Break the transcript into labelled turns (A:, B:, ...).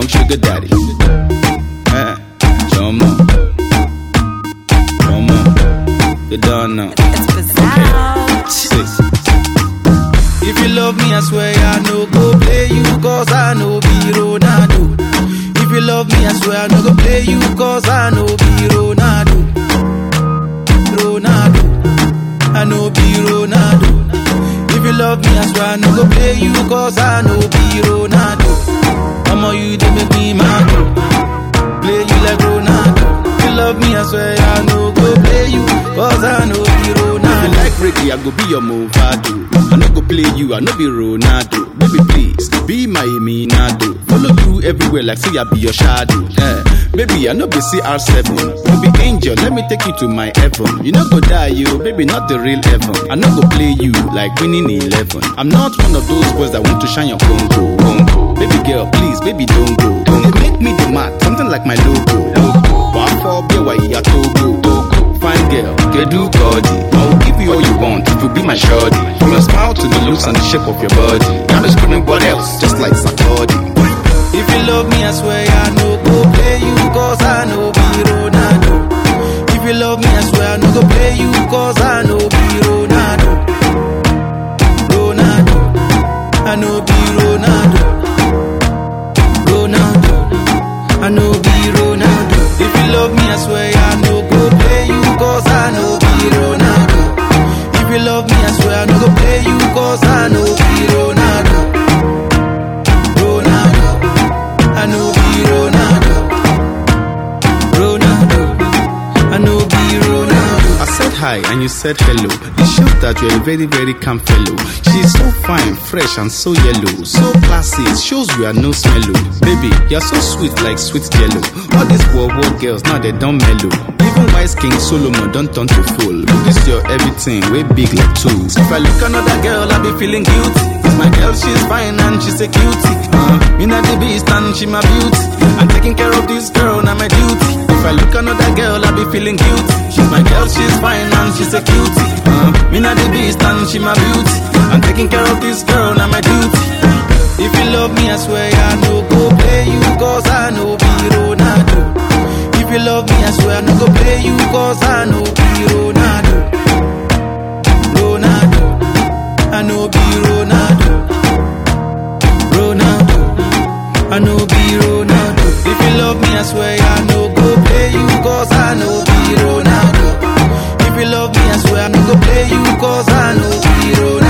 A: sugar daddy. Eh, come on, come on, you don't know.
B: It's bizarre.
A: Six. If you love me, I swear I no go play you, cause I know be Ronaldo. If you love me, I swear I no go play you, cause I know be Ronaldo. Ronaldo, I know be Ronaldo. If you love me, I swear I no go play you, cause I know be Ronaldo. Mama, you they make me mad. oh. Play you like Ronaldo. If you love me, I swear I no go play you, cause I know be Ronaldo. If you like reggae, I go be your Movado. I no go play you, I no be Ronaldo. Baby, please, be my Eminado. Follow you everywhere like say I be your shadow. Eh, baby, I no be CR7. You be angel, let me take you to my heaven. You no go die, you, baby, not the real heaven. I no go play you like winning 11. I'm not one of those boys that want to shine your Congo. Congo. Baby girl, please, baby, don't go. You make me the mat, something like my logo. Logo. One for be why you Togo. Togo. Fine girl, get do body. I will give you all you want if you be my shorty. From your smile to the looks and the shape of your body. Got me screaming what else, just like Sarkodie. If you love me, I swear I no go play you, cause I know be Ronaldo. If you love me, I swear I no go play you, cause I know be Ronaldo. Ronaldo, I know be Ronaldo. Ronaldo, I know be Ronaldo. If you love me, I swear I no go play you, cause I know be Ronaldo. If you love me, I swear I no go play you, cause I know be Ronaldo. Ronaldo, I know be Ronaldo. Ronaldo, I know be Ronaldo. I said hi and you said hello. It shows that you're a very, very calm fellow. She's so fine, fresh, and so yellow. So classy, it shows you are no smello. Baby, you're so sweet like sweet jello. All these world war girls, now they don't mellow. Even wise King Solomon don't turn to fool. This your everything, way big like tools. If I look another girl, I be feeling guilty. Cause my girl, she's fine and she's a cutie. Uh, me not the beast and she my beauty. I'm taking care of this girl, now my duty. If I look another girl, I be feeling guilty. She's my girl, she's fine and she's a cutie. Uh, me not the beast and she my beauty. I'm taking care of this girl, now my duty. If you love me, I swear I no go play you, cause I know be Ronaldo. If you love me, I swear I no go play you, cause I know be Ronaldo. Ronaldo, I know be Ronaldo. Ronaldo, I know be Ronaldo. If you love me, I swear I no go play you, cause I know be Ronaldo. If you love me, I swear I no go play you, cause I know be Ronaldo.